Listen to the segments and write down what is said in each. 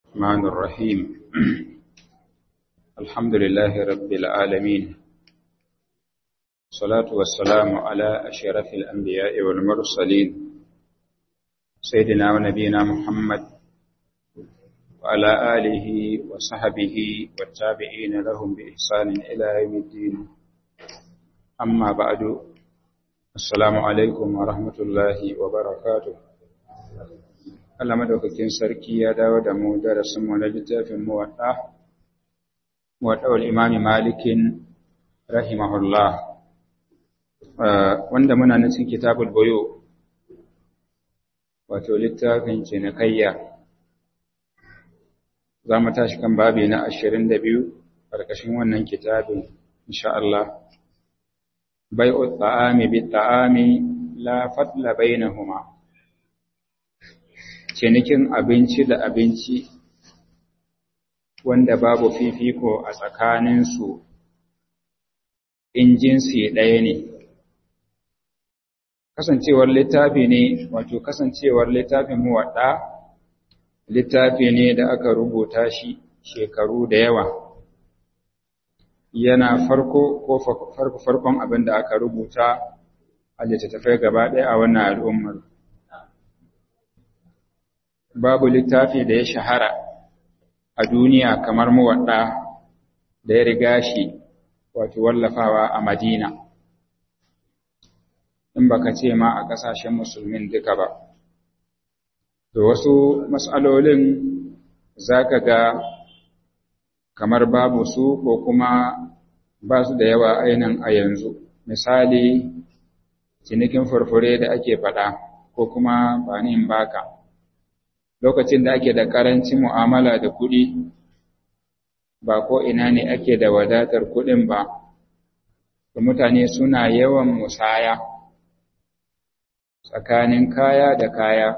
الرحمن الرحيم الحمد لله رب العالمين الصلاة والسلام على أشرف الأنبياء والمرسلين سيدنا ونبينا محمد وعلى آله وصحبه والتابعين لهم بإحسان إلى يوم الدين أما بعد السلام عليكم ورحمة الله وبركاته Allah madaukakin sarki ya dawo da mu darasin mu na littafin muwadda muwaddawul imami malikin rahimahullah wanda muna nan cikin kitabul buyu wato littafin cinikayya za mu tashi kan babi na 22 karkashin wannan kitabin insha Allah bai'u ta'ami bi ta'ami la fadla bainahuma cinikin abinci da abinci wanda babu fifiko a tsakaninsu in jinsi ɗaya ne. Kasancewar littafi ne, wato kasancewar littafin muwaɗa, littafi ne da aka rubuta shi shekaru da yawa. Yana farko ko farko farkon abin da aka rubuta a littattafai gaba ɗaya a wannan al'ummar. babu littafi da ya shahara a duniya kamar muwadda da ya riga shi wato wallafawa a Madina in baka ce ma a ƙasashen musulmin duka ba to wasu mas'alolin zaka ga kamar babu su ko kuma ba su da yawa ainihin a yanzu misali cinikin furfure da ake faɗa ko kuma ba ni in baka lokacin da ake da ƙarancin mu'amala da kuɗi ba ko ina ne ake da wadatar kuɗin ba da mutane suna yawan musaya tsakanin kaya da kaya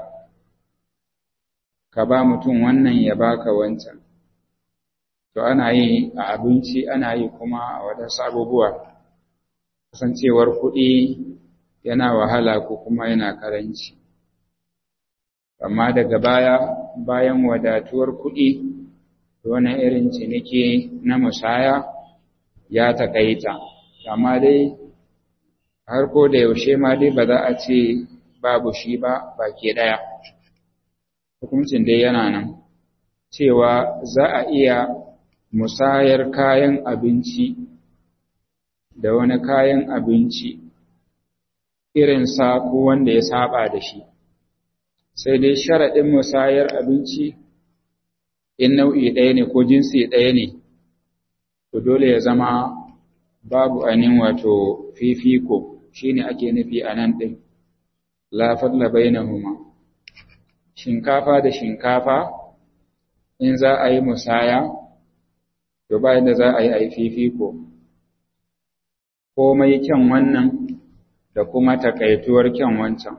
ka ba mutum wannan ya baka wancan to ana yi a abinci ana yi kuma a wadansu abubuwa kasancewar kuɗi yana wahala ko kuma yana karanci amma daga baya bayan wadatuwar kuɗi wani irin ciniki na musaya ya taƙaita amma dai har ko da yaushe ma dai ba za a ce babu shi ba baki ɗaya hukuncin dai yana nan cewa za a iya musayar kayan abinci da wani kayan abinci irin sa ko wanda ya saba da shi sai dai sharaɗin musayar abinci in nau'i ɗaya ne ko jinsi ɗaya ne, to dole ya zama babu anin wato fifiko shi ne ake nufi a nan ɗin, lafar labai na huma. Shinkafa da shinkafa in za a yi musaya, to bayan da za a yi a yi fifiko, komai kyan wannan da kuma takaituwar kyan wancan.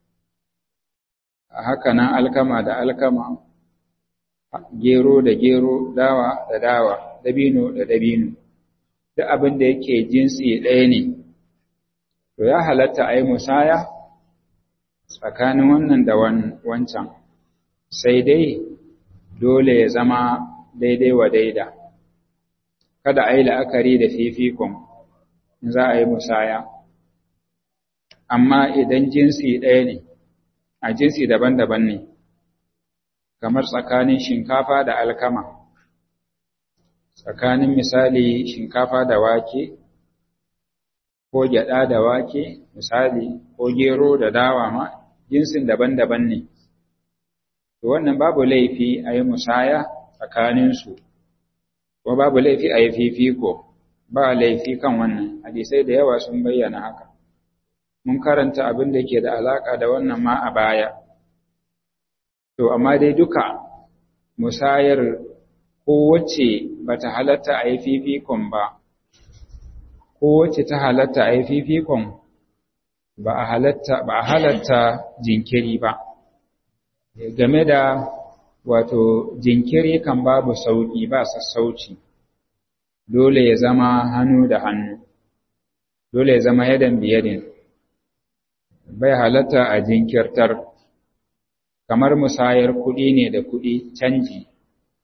haka nan alkama da alkama, gero da gero, dawa da dawa, dabino da dabino, duk abin da yake jinsi ɗaya ne, to ya halatta a yi musaya tsakanin wannan da wancan, sai dai dole ya zama daidai wa daida, kada a yi la'akari da fifikon in za a yi musaya, amma idan jinsi ɗaya ne, a jinsi daban-daban ne, kamar tsakanin shinkafa da alkama, tsakanin misali shinkafa da wake, ko gyaɗa da wake, misali, ko gero da dawa ma, jinsin daban-daban ne. To wannan babu laifi a yi musaya tsakaninsu, ko babu laifi a yi fifiko, ba laifi kan wannan, hadisai da yawa sun bayyana haka. mun karanta abin da ke da alaƙa da wannan ma a baya. To, amma dai duka musayar kowace ba ta halatta a yi fifikon ba, kowace ta halatta a yi fifikon ba a halatta jinkiri ba. Game da wato jinkiri kan babu sauƙi ba sassauci, dole ya zama hannu da hannu, dole ya zama yadan biyadin. bai halatta a jinkirtar kamar musayar kuɗi ne da kuɗi canji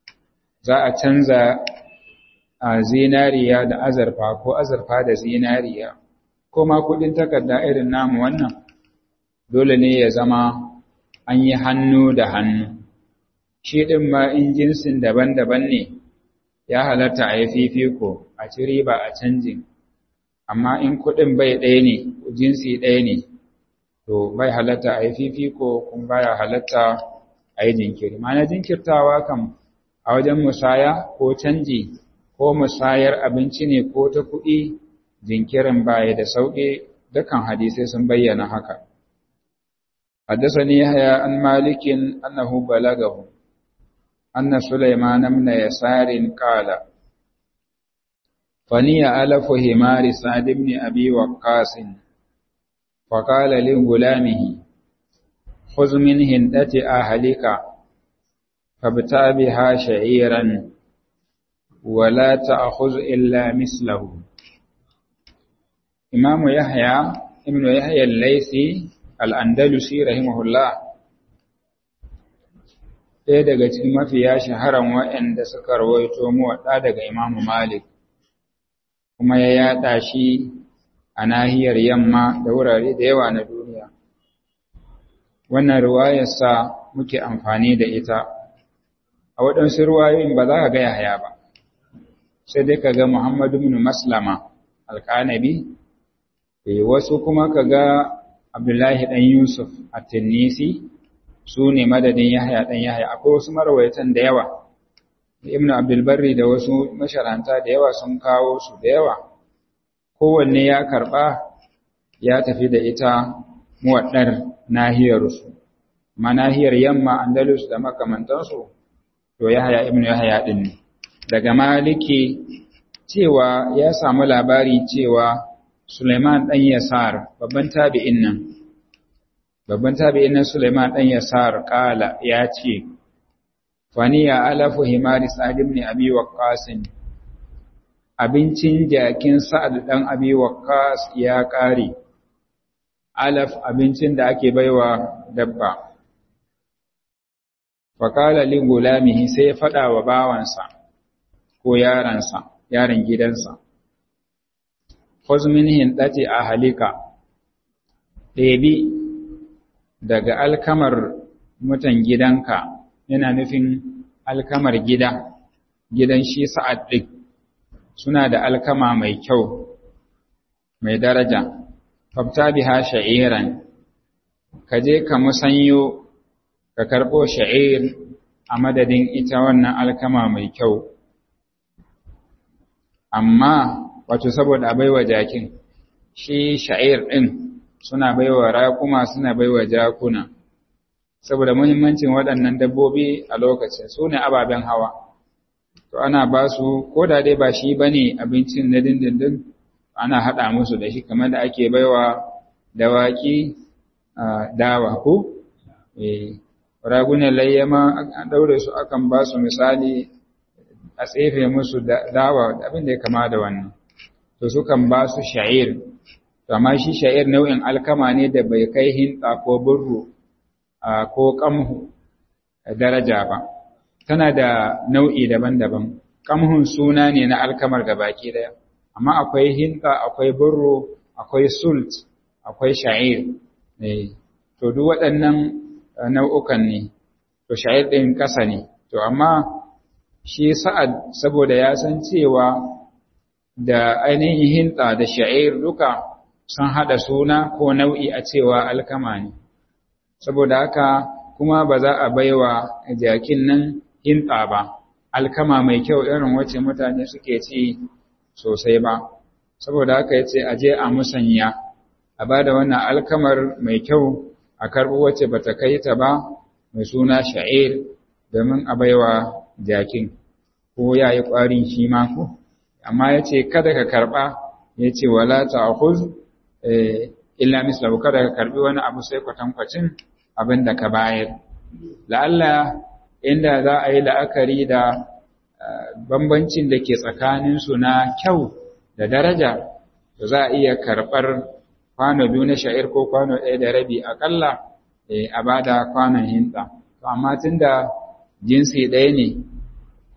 za a canza a zinariya da azurfa ko azurfa da zinariya ko ma kudin takarda irin namu wannan dole ne ya zama an yi hannu da hannu shi ɗin ma in jinsin daban-daban ne ya halatta a yi fifiko a ci riba a canjin amma in kuɗin bai ɗaya ne jinsi ɗaya ne to bai halatta a yi fifiko kuma baya halatta a yi jinkiri ma'ana jinkirtawa kam a wajen musaya ko canji ko musayar abinci ne ko ta kuɗi jinkirin baya da sauƙi dukan hadisai sun bayyana haka حدثني يحيى عن مالك أنه بلغه أن سليمان بن يسار قال فني ألف همار سعد بن أبي وقاص فقال لغلامه خذ من هندة أهلك فابتع بها شعيرا ولا تأخذ إلا مثله إمام يحيى ابن يحيى الليثي الأندلسي رحمه الله ɗaya daga cikin mafiya shaharan waɗanda suka rawaito muwaɗa daga Imam Malik kuma ya yaɗa shi a nahiyar yamma da wurare da yawa na duniya. Wannan ruwayarsa muke amfani da ita, a waɗansu ruwayoyin ba za ka ga Yahaya ba, sai dai ka ga Muhammadu bin Maslama alƙanabi, wasu kuma ka ga Abdullahi ɗan Yusuf a Tinnisi, su ne madadin Yahaya ɗan Yahaya, akwai wasu marawaitan da yawa, Ibn Abdulbarri da wasu masharanta da yawa sun kawo su da yawa. kowanne ya karɓa ya tafi da ita muwaɗar nahiyarsu, ma nahiyar yamma Andalus da makamantansu, to Yahaya ibn Yahaya ɗin ne. Daga Maliki cewa ya samu labari cewa Suleiman ɗan Yasar, babban tabi'in nan, babban tabi'in nan Suleiman ɗan Yasar ƙala ya ce, Faniya alafu himari Sa'ad ibn Abi Waqqasin abincin jakin sa'ad ɗan abi waqqas ya ƙare, alaf abincin da ake baiwa dabba. Fakala li gulamihi sai ya faɗa wa bawansa ko yaransa, yaron gidansa. Huzmin hindati a halika, ɗebi daga alkamar mutan gidanka yana nufin alkamar gida, gidan shi sa'ad ɗin. suna da alkama mai kyau mai daraja fabta biha sha'iran ka je ka musanyo ka karɓo sha'ir a madadin ita wannan alkama mai kyau amma wato saboda a baiwa jakin shi sha'ir ɗin suna baiwa raƙuma suna baiwa jakuna saboda muhimmancin waɗannan dabbobi a lokacin su ne ababen hawa to ana ba su ko da dai ba shi ba ne abincin na dindindin ana haɗa musu da shi kamar da ake baiwa dawaki dawa ko ragunan layyama an ɗaure su akan ba su misali a tsefe musu dawa abin da ya kama da wannan to sukan ba su sha'ir to amma shi sha'ir nau'in alkama ne da bai kai hinta ko burru ko kamhu daraja ba tana da nau'i daban-daban kamhun suna ne na alkamar baki daya amma akwai hinta akwai burro akwai sult akwai sha'ir to duk waɗannan nau'ukan ne to sha'ir ɗin ƙasa ne to amma shi sa'ad saboda ya san cewa da ainihin hinta da sha'ir duka sun haɗa suna ko nau'i a cewa alkama ne saboda haka kuma ba za a baiwa jakin nan hinta ba alkama mai kyau irin wacce mutane suke ci sosai ba saboda haka yace a je a musanya a bada wannan alkamar mai kyau a karɓo wacce bata kai ta ba mai suna sha'ir domin a baiwa jakin ko ya yi ƙwarin shi ma ko amma ya ce kada ka karɓa ya ce wala ta'khuz illa mislahu kada ka karɓi wani abu sai kwatankwacin abin da ka bayar la'alla inda za a yi la'akari da bambancin da ke tsakaninsu na kyau da daraja to za a iya karɓar kwano biyu na sha'ir ko kwano ɗaya da rabi aƙalla a ba da kwanon hinta to amma tun da jinsi ɗaya ne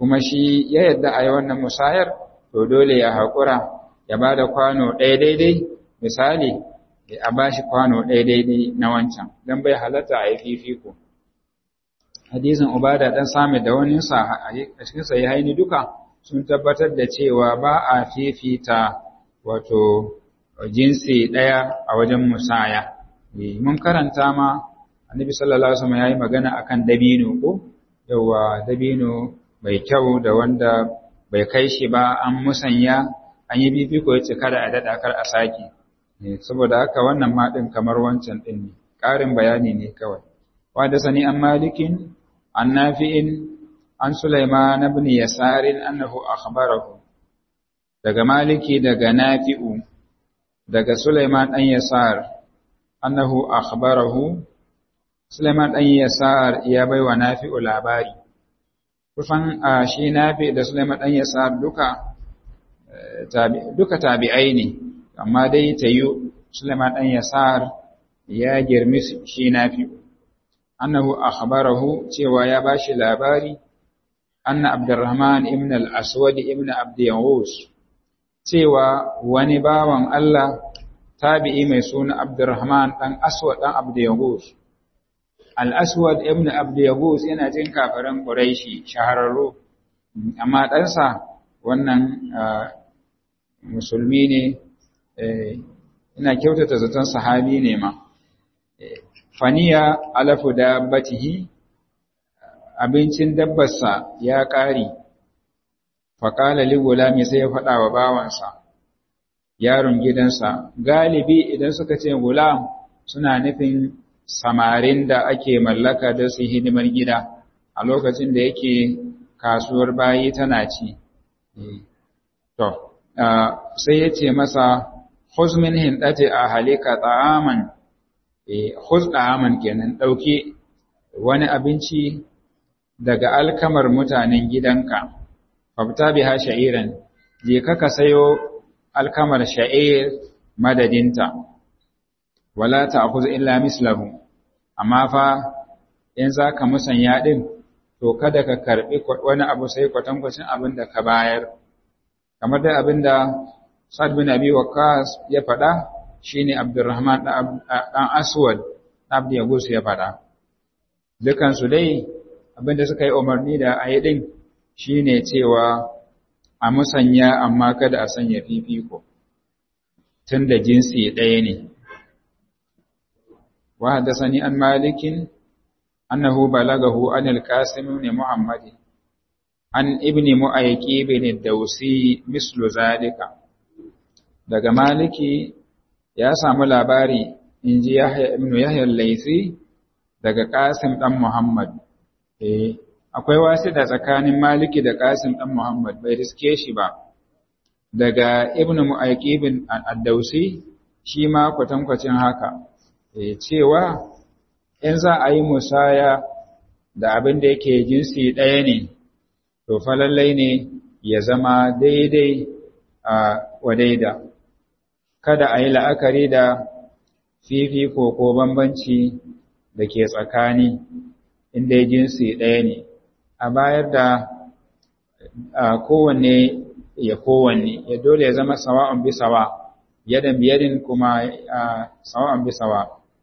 kuma shi ya yadda a yi wannan musayar to dole ya haƙura ya ba da kwano ɗaya daidai misali a ba shi kwano ɗaya daidai na wancan don bai halatta a yi fifiko hadisin ubada ɗan sami da wani sa a cikin sai haini duka sun tabbatar da cewa ba a fifita wato jinsi ɗaya a wajen musaya mun karanta ma annabi sallallahu alaihi wasallam yayi magana akan dabino ko yawa dabino mai kyau da wanda bai kai shi ba an musanya an yi fifiko ya ce kada a daɗa kar a sake saboda haka wannan ma ɗin kamar wancan ɗin ne ƙarin bayani ne kawai wanda sani an malikin an nafi'in an sulaiman ibn yasarin annahu akhbarahu daga maliki daga nafi'u daga sulaiman dan yasar annahu akhbarahu sulaiman dan yasar ya baiwa nafi'u labari kusan shi nafi da sulaiman dan yasar duka duka tabi'ai ne amma dai tayu sulaiman dan yasar ya girmi shi nafi annahu akhbarahu cewa ya bashi labari anna abdurrahman ibn al-aswad ibn abd yawus cewa wani bawan Allah tabi'i mai suna abdurrahman dan aswad dan abd yawus al-aswad ibn abd yawus yana jin kafiran quraishi shahararru amma ɗansa wannan musulmi ne ina kyautata zaton sahabi ne ma faniya alafu da batihi abincin dabbarsa ya ƙari faƙala ligulami sai ya faɗa wa bawansa yaron gidansa galibi idan suka ce gulam suna nufin samarin da ake mallaka da su hidimar gida a lokacin da yake kasuwar bayi tana ci to sai ya ce masa huzmin hindate a halika ta'aman huz ta'aman kenan ɗauki wani abinci daga alkamar mutanen gidanka fafta biha sha'iran je ka sayo alkamar sha'ir madadinta wala ta'khudh illa mislahu amma fa in zaka musanya din to kada ka karbi wani abu sai kwatankwacin abin da ka bayar kamar da abin da Sa'ad bin Abi Waqqas ya faɗa shine Abdurrahman dan Aswad Abdi Yagus ya faɗa dukan su dai abin da suka yi umarni da ayi din shine cewa a musanya amma kada a sanya fifiko tunda jinsi ɗaya ne wa hadathani an malikin annahu balagahu an al-qasim ibn muhammad an ibni mu'ayyiki bin dausi mislu zalika daga maliki ya samu labari inji yahya ibn yahya al-laythi daga qasim dan muhammad eh akwai wasu da tsakanin maliki da qasim dan muhammad bai riske shi ba daga ibn mu'ayyiki bin ad-dausi shi ma kwatankwacin haka eh cewa in za a yi musaya da abin da yake jinsi ɗaya ne to fa lallai ne ya zama daidai a wadaida kada a yi la'akari da fifiko ko bambanci da ke tsakani inda jinsi ɗaya ne a bayar da kowanne ya kowanne ya dole ya zama sawa'un bi sawa yadan biyadin kuma sawa'un bi sawa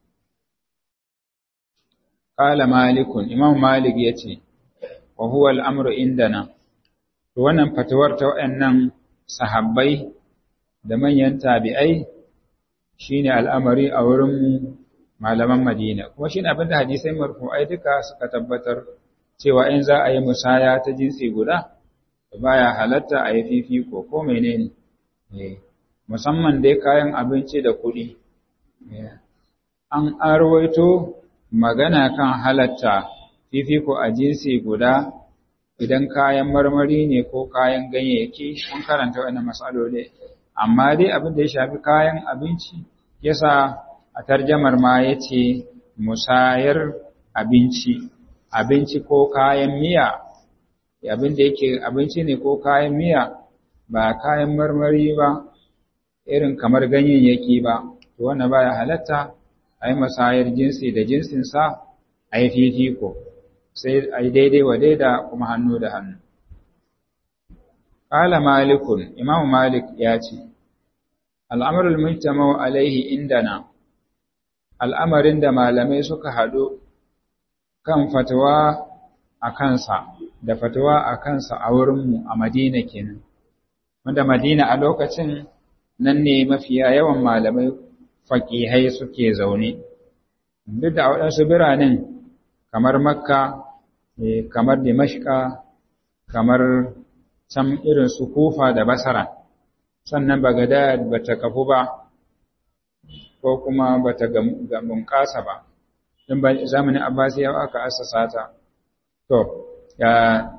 qala malikun imam malik yace wa huwa al'amru indana, to wannan fatuwar ta waɗannan sahabbai da manyan tabi'ai shi ne al'amari a wurin malaman Madina, kuma shi ne abin da hadisai marfu'ai duka suka tabbatar cewa in za a yi musaya ta jinsi guda, baya halatta a yi fifiko ko menene ne, musamman dai kayan abinci da kuɗi. An arwaito magana kan halatta fifiko a jinsi guda idan kayan marmari ne ko kayan ganyayyaki mun karanta wannan matsaloli amma dai abin da ya shafi kayan abinci yasa a tarjamar ma yace musayar abinci abinci ko kayan miya abin da yake abinci ne ko kayan miya ba kayan marmari ba irin kamar ganyayyaki ba to wannan baya halatta a yi musayar jinsi da jinsinsa a yi fifiko sai a yi daidai wa daida kuma hannu da hannu. qala malikun imamu malik ya ce al'amrul mujtama'u alaihi indana al'amarin da malamai suka haɗu kan fatawa a kansa da fatawa a kansa a wurinmu a madina kenan wanda madina a lokacin nan ne mafiya yawan malamai faƙihai suke zaune duk da waɗansu biranen kamar makka kamar dimashka kamar can irin su kufa da basara sannan bagadad ba ta kafu ba ko kuma ba ta bunƙasa ba don ba zamanin abbasiyawa aka assasa ta to ya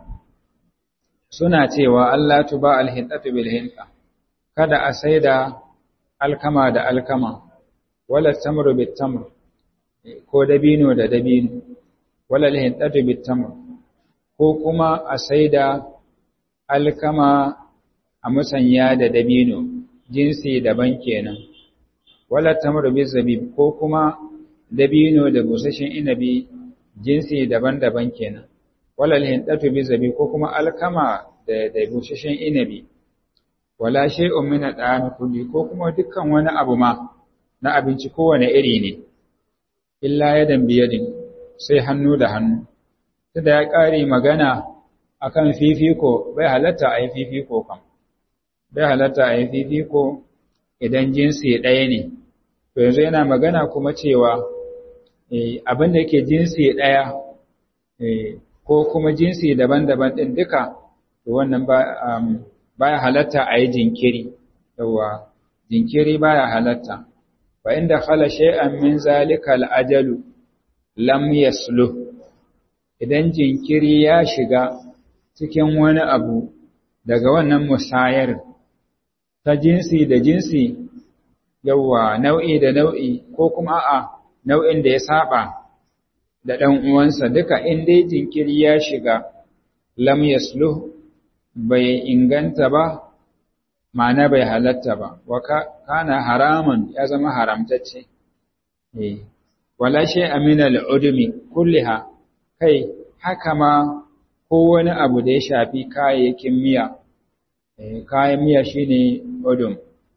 suna cewa Allah tuba alhintatu bil hinta kada a saida alkama da alkama wala tamru bit tamr ko dabino da dabino wala alhintatu bit tamr ko kuma a saida alkama a musanya da dabino jinsi daban kenan wala tamru bil zabib ko kuma dabino da busashin inabi jinsi daban-daban kenan wala alhintatu bil zabib ko kuma alkama da da busashin inabi wala shay'un min al'ami kulli ko kuma dukkan wani abu ma na abinci kowane iri ne illa yadan biyadin sai hannu da hannu tunda ya ƙare magana akan fifiko bai halatta a yi fifiko kam bai halatta a yi fifiko idan jinsi ɗaya ne to yanzu yana magana kuma cewa abin da yake jinsi ɗaya ko kuma jinsi daban-daban ɗin duka to wannan baya halatta a yi jinkiri yawa jinkiri baya halatta fa inda khala shay'an min zalika al-ajalu lam yasluh idan jinkiri ya shiga cikin wani abu daga wannan musayar ta jinsi da jinsi yawa nau'i da nau'i ko kuma a nau'in da ya saba da ɗan uwansa duka in dai jinkiri ya shiga lam yasluh bai inganta ba ma'ana bai halatta ba wa kana haramun ya zama haramtacce eh wala shay amina al-udmi kulliha kai haka ma ko wani abu da ya shafi kayayyakin miya kayan miya shine udum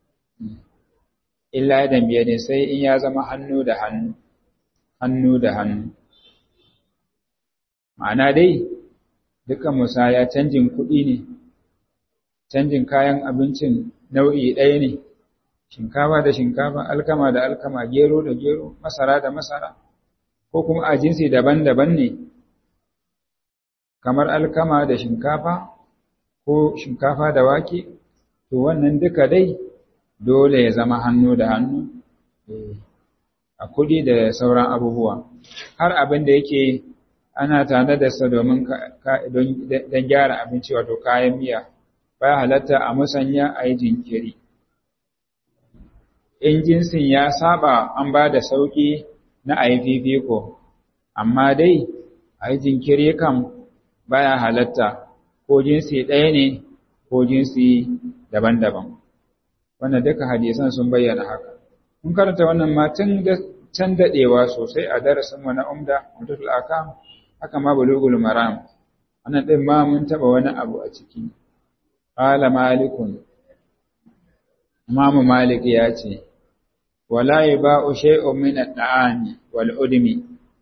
illa da biyadin sai in ya zama hannu da hannu hannu da hannu ma'ana dai dukkan musaya canjin kuɗi ne canjin kayan abincin nau'i ɗaya ne shinkafa da shinkafa alkama da alkama gero da gero masara da masara ko kuma a jinsi daban-daban ne kamar alkama da shinkafa ko shinkafa da wake to wannan duka dai dole ya zama hannu da hannu a kuɗi da sauran abubuwa har abin da yake ana tare da sa domin don gyara abinci wato kayan miya baya halatta a musanya a yi jinkiri in jinsin ya saba an ba da sauƙi na a yi fifiko amma dai a yi jinkiri kam baya halatta ko jinsi ɗaya ne ko jinsi daban-daban wannan duka hadisan sun bayyana haka mun karanta wannan matan da can daɗewa sosai a darasinmu na umda mutul akam haka ma bulugul maram wannan din ma mun taba wani abu a ciki qala malikun imamu malik ya ce wala yaba'u shay'un min at-ta'ami wal udmi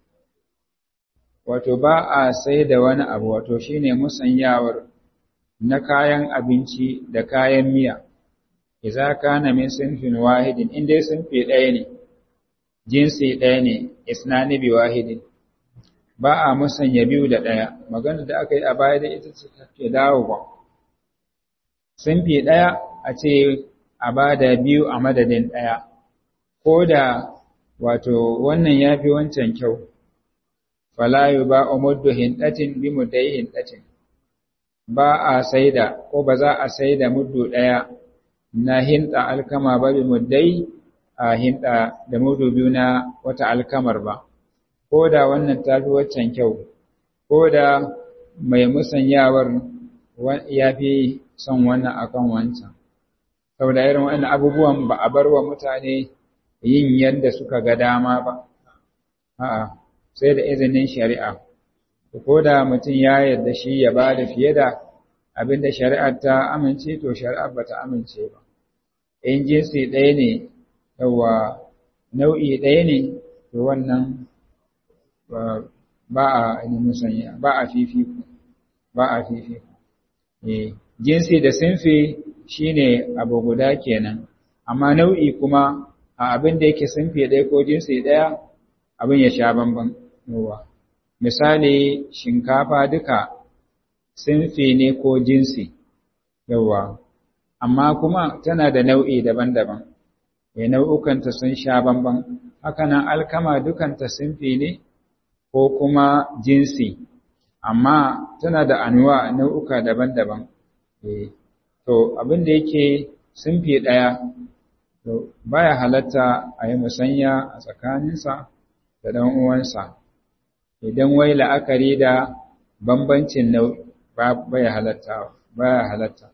wato ba a sai da wani abu wato shine musanyawar na kayan abinci da kayan miya idza kana min sinfin wahidin inda sinfi ɗaya ne jinsi ɗaya ne isnani bi wahidin ba a musanya biyu da ɗaya magana da aka yi a baya da ita ce take dawowa sinfi ɗaya a ce a ba da biyu a madadin ɗaya ko da wato wannan ya fi wancan kyau falayu ba a muddu hinɗatin bi muddai hinɗatin ba a saida ko ba za a saida muddu ɗaya na hinɗa alkama ba bi muddai a hinɗa da mudu biyu na wata alkamar ba ko da wannan ta fi waccan kyau ko da mai musanyawar ya fi son wannan akan wancan saboda irin wannan abubuwan ba a bar wa mutane yin yadda suka ga dama ba a'a sai da izinin shari'a ko da mutum ya yarda shi ya ba da fiye da abinda shari'ar ta amince to shari'ar ba ta amince ba in jinsi ɗaya ne yawa nau'i ɗaya ne to wannan ba a musanya ba a fifiko ba a fifiko eh jinsi da sinfi shine abu guda kenan amma nau'i kuma a abin da yake sinfi ɗaya ko jinsi ɗaya abin ya sha bamban yawa misali shinkafa duka sinfi ne ko jinsi yawa amma kuma tana da nau'i daban-daban ya nau'ukanta sun sha bamban hakanan alkama dukanta sinfi ne ko kuma jinsi amma tana da anuwa nau'uka daban-daban to abin da yake sinfi ɗaya to baya halatta a yi musanya a tsakaninsa da ɗan uwansa idan wai la'akari da bambancin nau'i baya halatta baya halatta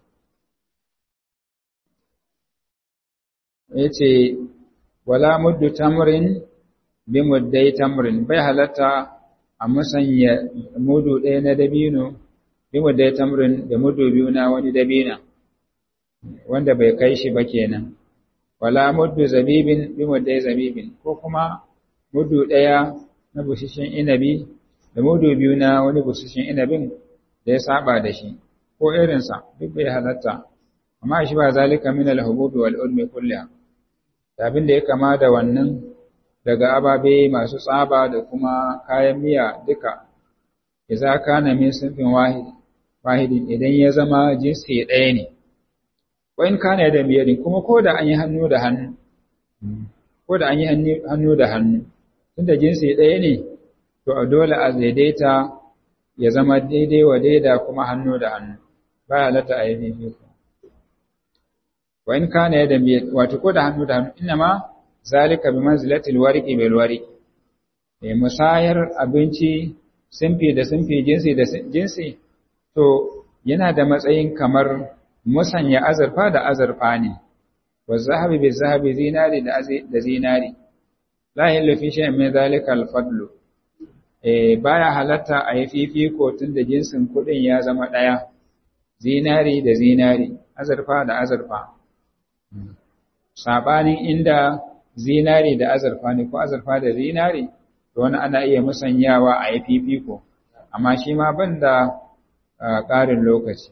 yace wala muddu tamrin bi muddai tamrin bai halatta a musanya mudu ɗaya na dabino bi muddai tamrin da mudu biyu na wani dabina wanda bai kai shi ba kenan wala muddu zabibin bi muddai zabibin ko kuma mudu ɗaya na bushishin inabi da mudu biyu na wani bushishin inabin da ya saba da shi ko irinsa duk bai halatta amma shi ba zalika min al-hububi wal ulmi kulliha abin da ya kama da wannan daga ababe masu tsaba da kuma kayan miya duka idza kana min sinfin wahid wahidin idan ya zama jinsi ɗaya ne wa in kana da miyadin kuma ko da an yi hannu da hannu ko da an yi hannu da hannu tunda jinsi ɗaya ne to a dole a daidaita ya zama daidai wa daida kuma hannu da hannu ba halatta a yi fifiko wa in kana yada wato ko da hannu da hannu inma zalika bi manzilatil warqi bil warqi eh musayar abinci sinfi da sinfi jinsi da jinsi to yana da matsayin kamar musanya azurfa da azurfa ne wa zahabi bi zahabi zinari da da zinari la yallu fi shay'in min zalika al fadlu eh baya halatta a yi fifiko tun da jinsin kuɗin ya zama ɗaya zinari da zinari azurfa da azurfa sabanin inda zinari da azurfa ne ko azurfa da zinari to wani ana iya musanyawa a yi fifiko amma shi ma ban da ƙarin lokaci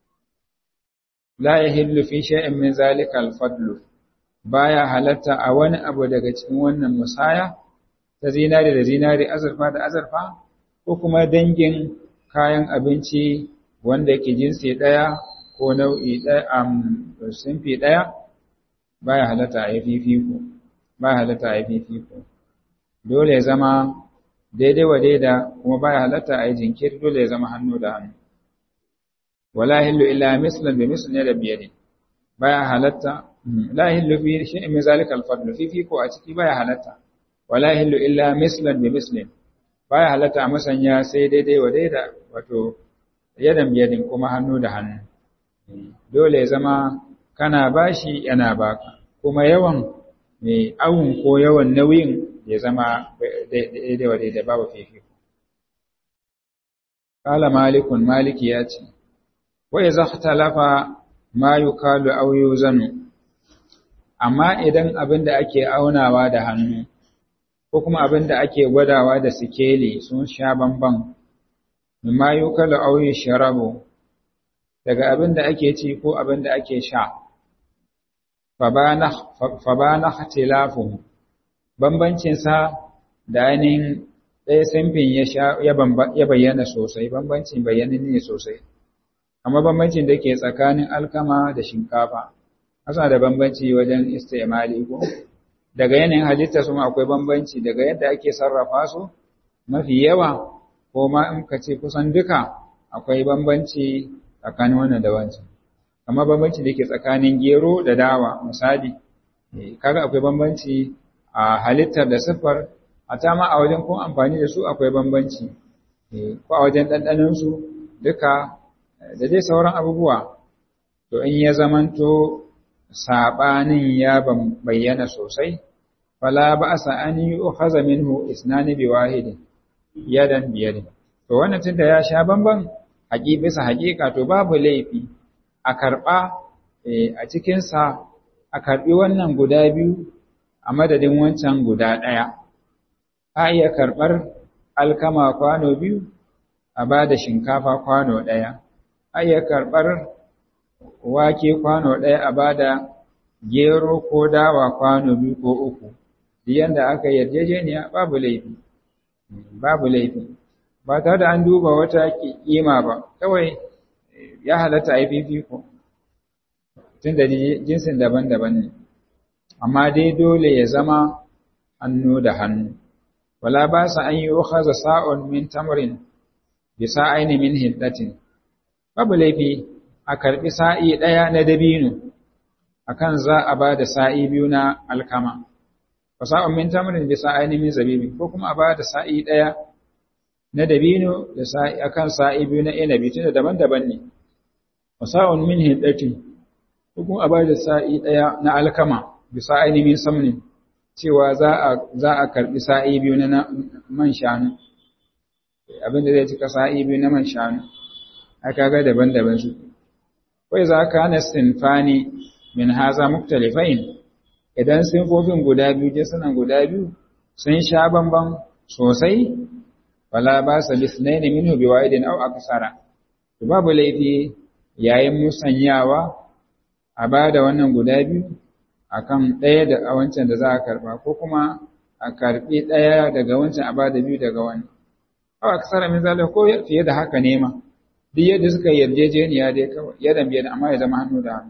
la yahillu fi shay'in min zalika al-fadlu baya halatta a wani abu daga cikin wannan musaya ta zinari da zinari azurfa da azurfa ko kuma dangin kayan abinci wanda ke jinsi ɗaya ko nau'i ɗaya a sinfi ɗaya baya halatta a yi fifiko baya halatta a yi fifiko dole ya zama daidai wa daida kuma baya halatta a yi jinkiri dole ya zama hannu da hannu wala hillu illa mislan bi mislan da biyadin baya halatta la hillu fi shay'in min zalika al-fadl fifiko a ciki baya halatta wala hillu illa mislan bi mislin baya halatta a musanya sai daidai wa daida wato yadan biyadin kuma hannu da hannu dole ya zama kana bashi yana baka kuma yawan mai awun ko yawan nauyin ya zama daidai wa daidai babu fifiko kala malikun maliki ya ce wa idza ikhtalafa ma yukalu aw yuzanu amma idan abin da ake aunawa da hannu ko kuma abin da ake gwadawa da sikeli sun sha bamban mimma yukalu aw yushrabu daga abin da ake ci ko abin da ake sha fa bana ikhtilafuhu bambancin sa da ainihin ɗaya samfin ya bayyana sosai bambancin bayyana ne sosai amma bambancin da ke tsakanin alkama da shinkafa asa da bambanci wajen istimali ko daga yanayin halitta su akwai bambanci daga yadda ake sarrafa su mafi yawa ko ma in ka ce kusan duka akwai bambanci tsakanin wannan da wancan amma bambanci da ke tsakanin gero da dawa misali kaga akwai bambanci a halittar da siffar a ta ma a wajen kun amfani da su akwai bambanci ko a wajen ɗanɗanon su duka da dai sauran abubuwa to in ya zamanto saɓanin ya bayyana sosai fala ba a an yi uhaza minhu isnani bi wahidin yadan biyadin to wannan tunda ya sha bamban haƙi bisa haƙiƙa to babu laifi a karɓa a cikinsa a karɓi wannan guda biyu a madadin wancan guda ɗaya a iya karɓar alkama kwano biyu a ba da shinkafa kwano ɗaya a iya karɓar wake kwano ɗaya a ba da gero ko dawa kwano biyu ko uku yanda aka yarjejeniya babu laifi babu laifi ba tare da an duba wata kima ba kawai ya halatta a yi fifiko tun da jinsin daban-daban ne amma dai dole ya zama hannu da hannu wala ba sa an yi ukhaza sa'un min tamrin bi sa'aini min hiddatin babu laifi a karbi sa'i daya na dabino akan za a ba da sa'i biyu na alkama fasa'un min tamrin bi sa'aini min zabibi ko kuma a ba da sa'i daya na dabino da sa'i akan sa'i biyu na inabi tunda daban-daban ne fasa'un min hiddatin ko kuma a ba da sa'i daya na alkama bi sa'aini min samnin cewa za a za a karbi sa'i biyu na man shanu abinda zai cika sa'i biyu na man shanu aka ga daban-daban su wai za ka na sinfani min haza muktalifain idan sinfofin guda biyu jinsunan guda biyu sun sha bamban sosai wala ba sa lisnaini minhu biwa'idin aw aksara to babu laifi yayin musanyawa a bada wannan guda biyu akan ɗaya da wancan da za a karba ko kuma a karbi ɗaya daga wancan a bada biyu daga wani aw aksara min zalika ko fiye da haka ne ma duk yadda suka yarjejeniya dai kawai yadan biyan amma ya zama hannu da hannu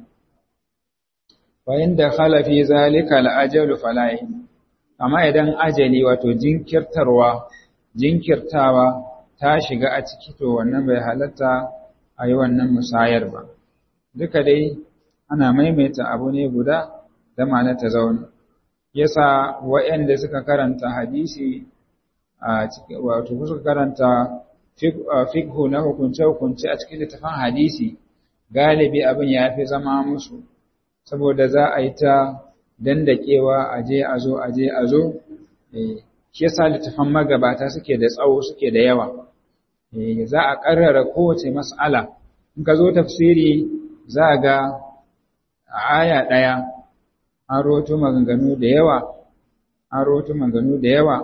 wa inda khala fi zalika al-ajalu fala amma idan ajali wato jinkirtarwa jinkirtawa ta shiga a ciki to wannan bai halatta a yi wannan musayar ba duka dai ana maimaita abu ne guda da ma'ana ta zauna yasa waɗanda suka karanta hadisi a cikin wato suka karanta fiqhu na hukunce-hukunce a cikin littafin hadisi galibi abin ya fi zama musu saboda za a yi ta dandakewa aje a zo aje a zo shi yasa littafan magabata suke da tsawo suke da yawa za a karrara kowace mas'ala in ka zo tafsiri za a ga a aya ɗaya an roto maganganu da yawa an roto maganganu da yawa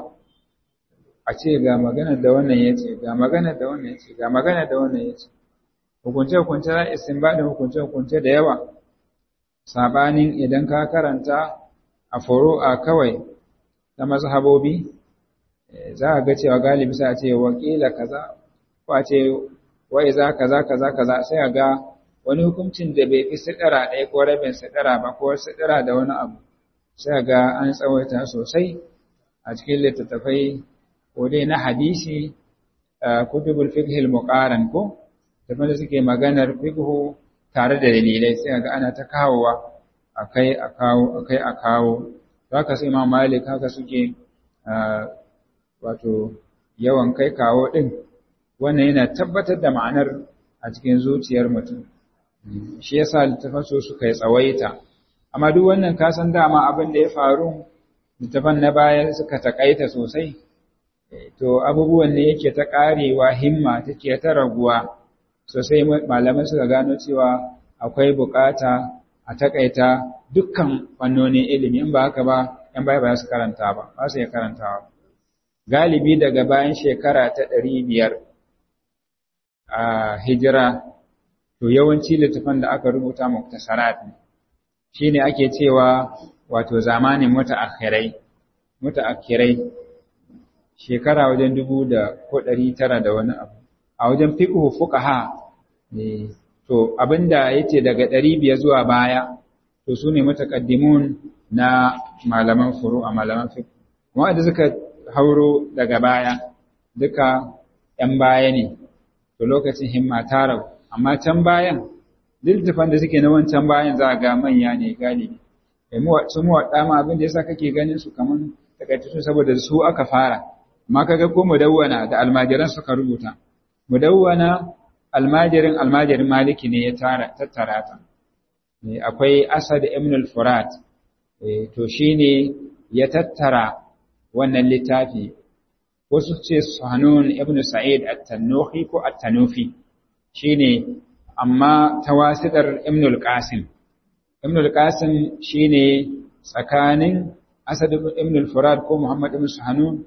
a ce ga maganar da wannan ya ce ga maganar da wannan ya ce ga maganar da wannan ya ce hukunce-hukunce za a istinbadin hukunce-hukunce da yawa sabanin idan ka karanta a furu'a kawai ta mazhabobi za a ga cewa galibi sai a ce wakila kaza ko a ce wai za kaza kaza kaza sai a ga wani hukuncin da bai fi sidira ɗaya ko rabin sidira ba ko sidira da wani abu sai a ga an tsawaita sosai a cikin littattafai ko dai na hadisi kutubul fiqh al-muqaran ko da suke maganar fiqh tare da dalilai sai ga ana ta kawowa akai a kawo akai a kawo haka sai Imam Malik haka suke wato yawan kai kawo din wannan yana tabbatar da ma'anar a cikin zuciyar mutum shi yasa littafan su suka yi tsawaita amma duk wannan ka san dama abin da ya faru littafan na baya suka takaita sosai to abubuwan ne yake ta karewa himma take ta raguwa sosai malaman suka gano cewa akwai bukata a takaita dukkan fannonin ilimi in ba haka ba yan baya ba su karanta ba ba su iya karantawa galibi daga bayan shekara ta ɗari biyar a hijira to yawanci littafan da aka rubuta muktasarat ne shine ake cewa wato zamanin mutaakhirai mutaakhirai shekara wajen dubu da ko ɗari tara da wani abu a wajen fiqhu fuqaha ne to abinda yace daga ɗari biyar zuwa baya to sune mutaqaddimun na malaman furu'a malaman fiqh wanda suka hauro daga baya duka ‘yan baya ne to lokacin himma ta rabu amma can bayan littafan da suke na wancan bayan za a ga manya ne galibi su muwaɗa ma abin da yasa kake ganin su kaman takaitattu saboda su aka fara amma kaga ko mudawwana da almajiran suka rubuta mudawwana almajirin almajirin maliki ne ya tara tattara ta akwai asad ibn al-furat to shine ya tattara wannan littafi wasu ce Sanun ibn Sa'id at-Tanuhi ko at-Tanufi shine amma tawasidar ibnul qasim ibnul qasim shine tsakanin asad ibnul furad ko muhammad ibn suhanun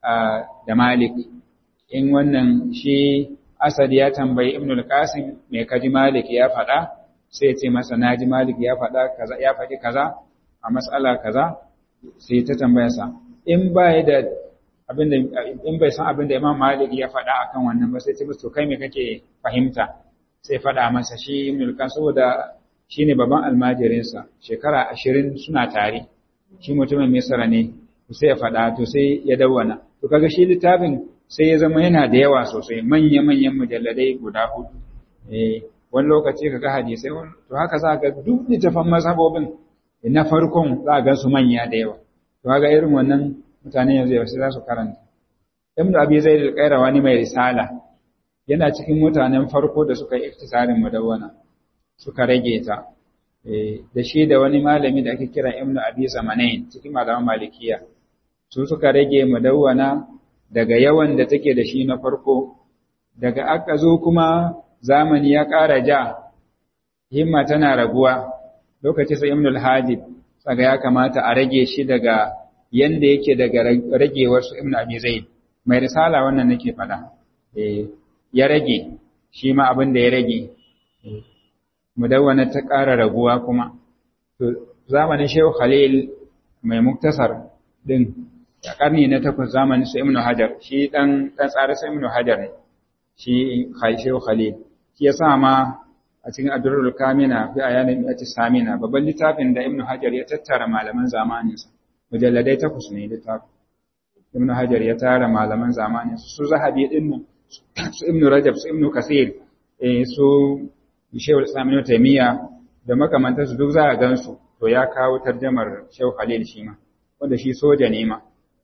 da malik in wannan shi asad ya tambayi ibnul qasim me kaji malik ya faɗa sai ya ce masa naji malik ya faɗa kaza ya faɗi kaza a mas'ala kaza sai ta tambayarsa in ba da abinda in bai san abinda Imam Malik ya faɗa akan wannan ba sai ce to kai me kake fahimta sai faɗa masa shi Ibn al saboda shine babban almajirin sa shekara 20 suna tare shi mutumin Misra ne sai ya faɗa to sai ya dawwana to kaga shi littafin sai ya zama yana da yawa sosai manya manyan mujalladai guda hudu eh wani lokaci kaga hadisai to haka za ka duk littafan mazhabobin na farkon za ga su manya da yawa to kaga irin wannan mutane yanzu yaushe za su karanta ibnu abi zaid al-qayrawani mai risala yana cikin mutanen farko da suka yi iktisarin mudawwana suka rage ta da shi da wani malami da ake kira ibnu abi zamanain cikin malaman malikiya su suka rage mudawwana daga yawan da take da shi na farko daga aka zo kuma zamani ya ƙara ja himma tana raguwa lokacin sai ibnu al-hajib tsaga ya kamata a rage shi daga yanda yake daga ragewar su Ibn Abi Zaid mai risala wannan nake faɗa eh ya rage shi ma abin da ya rage mudawwana ta ƙara raguwa kuma to zamanin Shehu Khalil mai muktasar din a karni na takwas zamanin su Ibn Hajar shi dan dan tsare su Ibn Hajar ne shi Shehu Khalil shi yasa ma a cikin Adrul Kamina fi ayanin Mi'ati Samina babban littafin da Ibn Hajar ya tattara malaman zamaninsa mujalladai takwas ne littafi ibn hajar ya tara malaman zamani su zahabi din nan su ibn rajab su ibn kasir eh su shehu islam ibn taymiya da makamantar su duk za a gansu to ya kawo tarjamar shehu khalil shi ma wanda shi soja ne ma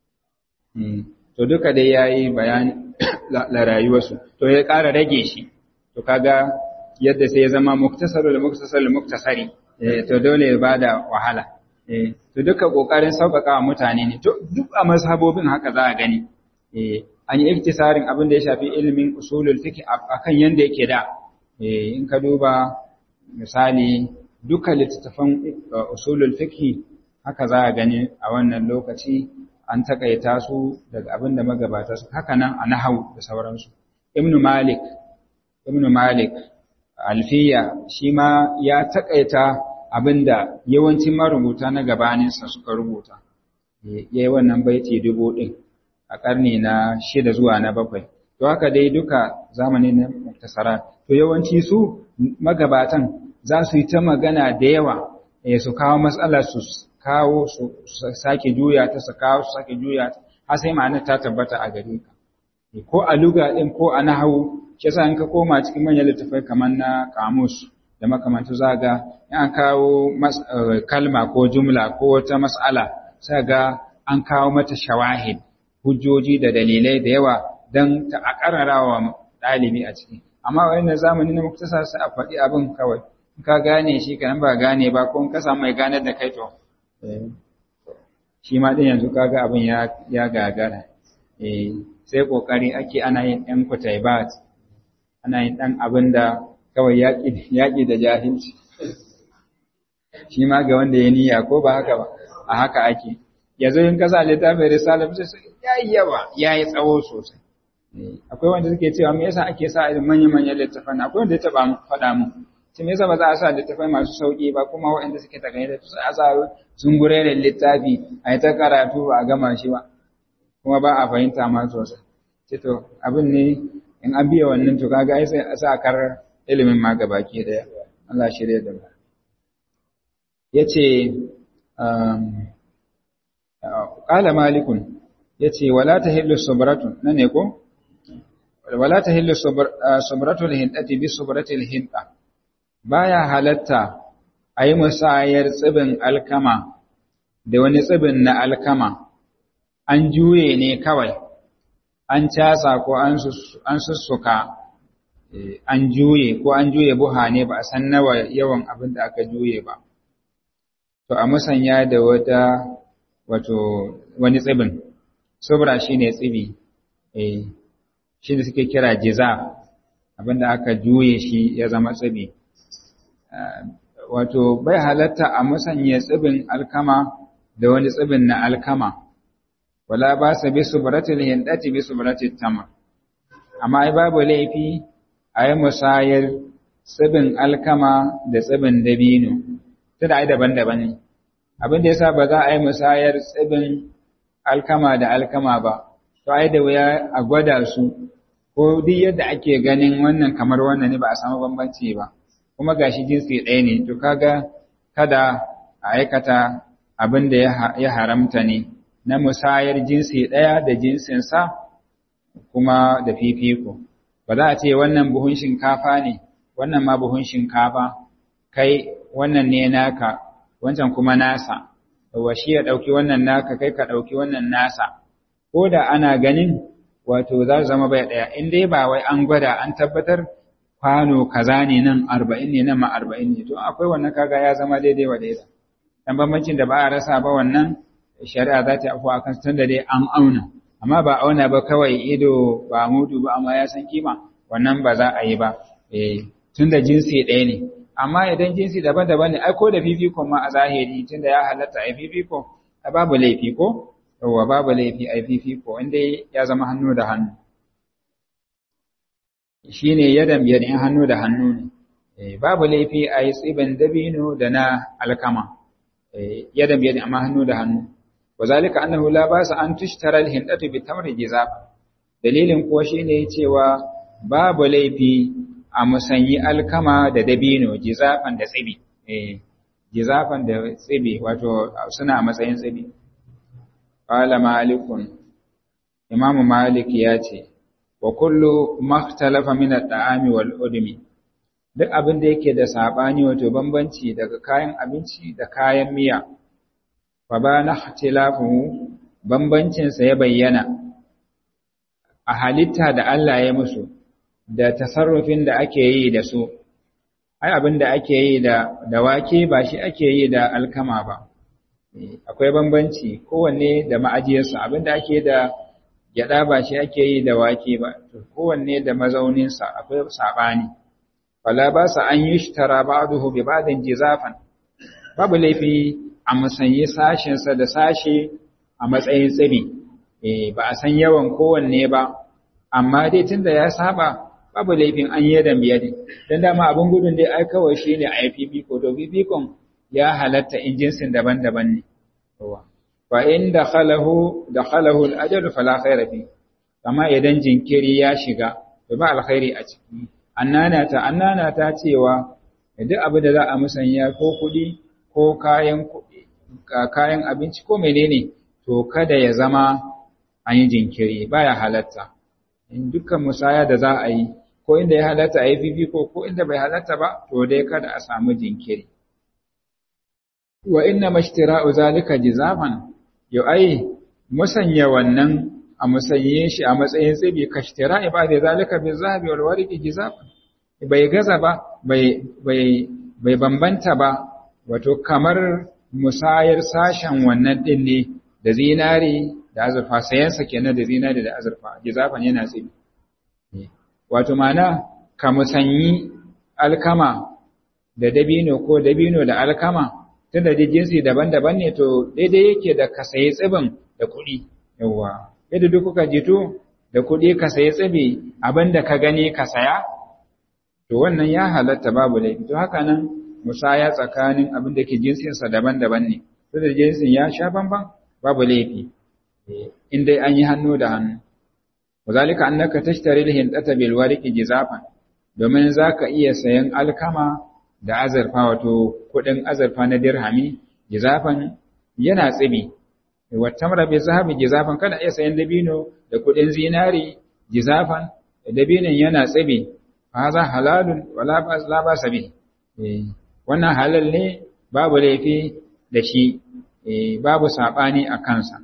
to duka dai yayi bayani la rayuwarsu to ya ƙara rage shi to kaga yadda sai ya zama muktasarul muktasarul muktasari to dole ya bada wahala to duka kokarin sauƙaƙa wa mutane ne to duk a mazhabobin haka za a gani an yi iktisarin abin da ya shafi ilimin usulul fiqh akan yanda yake da in ka duba misali duka littattafan usulul fiqh haka za a gani a wannan lokaci an takaita su daga abin da magabata su haka nan a nahau da sauransu ibn malik ibn malik alfiya shi ma ya takaita abinda yawancin marubuta na gabaninsa suka rubuta ya yi wannan baiti dubu ɗin a ƙarni na shida zuwa na bakwai to haka dai duka zamani na muktasara to yawanci su magabatan za su yi ta magana da yawa su kawo matsala su kawo su sake juya ta su kawo su sake juya ta har sai ma'anar ta tabbata a gare ka ko a luga ɗin ko a nahawu shi yasa in ka koma cikin manyan littattafai kamar na kamus da makamantu zaga an kawo kalma ko jumla ko wata mas'ala sai ga an kawo mata shawahid hujjoji da dalilai da yawa don ta akararawa ɗalibi a ciki amma wannan zamani na muktasa sai a faɗi abin kawai in ka gane shi kan ba gane ba ko in ka samu mai ganar da kai to shi ma din yanzu kaga abin ya ya gagara eh sai kokari ake ana yin ɗan kutaibat ana yin ɗan abin da kawai yaƙi da jahilci shi ma ga wanda ya niyya ko ba haka ba a haka ake yanzu in kasa littafin risala sai su ya yi yawa ya yi tsawo sosai akwai wanda suke cewa me yasa ake sa irin manya manyan littafan akwai wanda ya taɓa faɗa mu shi me yasa ba za a sa littafai masu sauƙi ba kuma waɗanda suke ta gani da su a sa zungure da littafi a yi ta karatu ba a gama shi ba kuma ba a fahimta ma sosai ce to abin ne in an biya wannan to kaga ai sai a sa kar ilimin ma gabaki daya Allah shirye da mu yace um qala malikun yace wala tahillu subratun nan ne ko wala tahillu subratul hindati bi subratil hinda baya halatta ayi musayar tsibin alkama da wani tsibin na alkama an juye ne kawai an casa ko an sussuka an juye ko an juye buha ne ba a san nawa yawan abin da aka juye ba to a musanya da wata wato wani tsibin subra shine tsibi eh shine suke kira jiza abinda aka juye shi ya zama tsibi wato bai halatta a musanya tsibin alkama da wani tsibin na alkama wala ba sa bi subratil hindati bi subratil tamar amma ai babu laifi a yi musayar tsibin alkama da tsibin dabino tunda ai daban-daban ne abin da yasa ba za a yi musayar tsibin alkama da alkama ba to ai da wuya a gwada su ko duk yadda ake ganin wannan kamar wannan ne ba a samu bambanci ba kuma gashi jinsi ɗaya ne to kaga kada a aikata abin da ya haramta ne na musayar jinsi ɗaya da jinsinsa kuma da fifiko ba za a ce wannan buhun shinkafa ne wannan ma buhun shinkafa kai wannan ne naka wancan kuma nasa wa shi ya ɗauki wannan naka kai ka ɗauki wannan nasa ko da ana ganin wato za su zama bai ɗaya in dai ba wai an gwada an tabbatar kwano kaza ne nan arba'in ne nan ma arba'in ne to akwai wannan kaga ya zama daidai wa daidai dan bambancin da ba a rasa ba wannan shari'a za ta afuwa kan tunda dai an auna amma ba auna ba kawai ido ba mudu ba amma ya san kima wannan ba za a yi ba eh tunda jinsi ɗaya ne amma idan jinsi daban-daban ne ai ko da fifiko ma a zahiri tunda ya halatta a fifiko a babu laifi ko yawwa babu laifi a fifiko inda ya zama hannu da hannu shine yadan biyadin hannu da hannu ne babu laifi a yi tsibin dabino da na alkama yadan biyadin amma hannu da hannu wazalika annahu la basa an tushtara al-hindatu bi tamri jizab dalilin kuwa shine cewa babu laifi a musanyi alkama da dabino jizafan da tsibi eh jizafan da tsibi wato suna a matsayin tsibi qala malikun imamu malik ya ce wa kullu makhtalafa min at-ta'ami wal udmi duk abin da yake da sabani wato bambanci daga kayan abinci da kayan miya fa bana ikhtilafuhu bambancin sa ya bayyana a halitta da Allah ya musu da tasarrufin da ake yi da su ai abin da ake yi da da wake ba shi ake yi da alkama ba akwai bambanci kowanne da ma'ajiyarsa abin da ake da gyada ba shi ake yi da wake ba kowanne da mazauninsa akwai sabani wala ba sa an yi shtara ba'dahu bi ba'din jizafan babu laifi a musanyi sashinsa da sashe a matsayin tsibi eh ba a san yawan kowanne ba amma dai tunda ya saba babu laifin an yi da biyadi dan dama abin gudun dai ai kawai shine a yi ko to fifikon ya halatta in jinsin daban-daban ne fa in dakhalahu dakhalahu al-ajal fala khayra fi kama idan jinkiri ya shiga to ba alkhairi a ciki annana ta annana ta cewa duk abu da za a musanya ko kuɗi ko kayan kayan abinci ko menene to kada ya zama an yi jinkiri baya halatta in dukkan musaya da za a yi ko inda ya halatta a yi fifiko ko inda bai halatta ba to dai kada a samu jinkiri wa inna mashtira'u zalika jizafan yau ai musanya wannan a musanye shi a matsayin tsibi kashtira ibada zalika bi zahabi wal warqi jizafan bai gaza ba bai bai bai bambanta ba wato kamar musayar sashen wannan din ne da zinari da azurfa sayansa kenan da zinari da azurfa jizafan yana tsibi wato mana ka musanyi alkama da dabino ko dabino da alkama tunda da jinsi daban-daban ne to daidai yake da ka sayi tsibin da kuɗi yawa yadda duk kuka jito da kuɗi ka sayi tsibi abinda ka gani ka saya to wannan ya halatta babu laifi to haka nan musaya tsakanin abin da ke jinsinsa daban-daban ne tunda jinsin ya sha bamban babu laifi in dai an yi hannu da hannu wazalika annaka tashtari al-hindata bil warqi jizafan domin zaka iya sayan alkama da azurfa wato kudin azurfa na dirhami jizafan yana tsibi wa tamra bi zahabi jizafan kana iya sayan dabino da kudin zinari jizafan dabinin yana tsibi haza halalun wala ba la ba sabi wannan halal ne babu laifi da shi babu sabani a kansa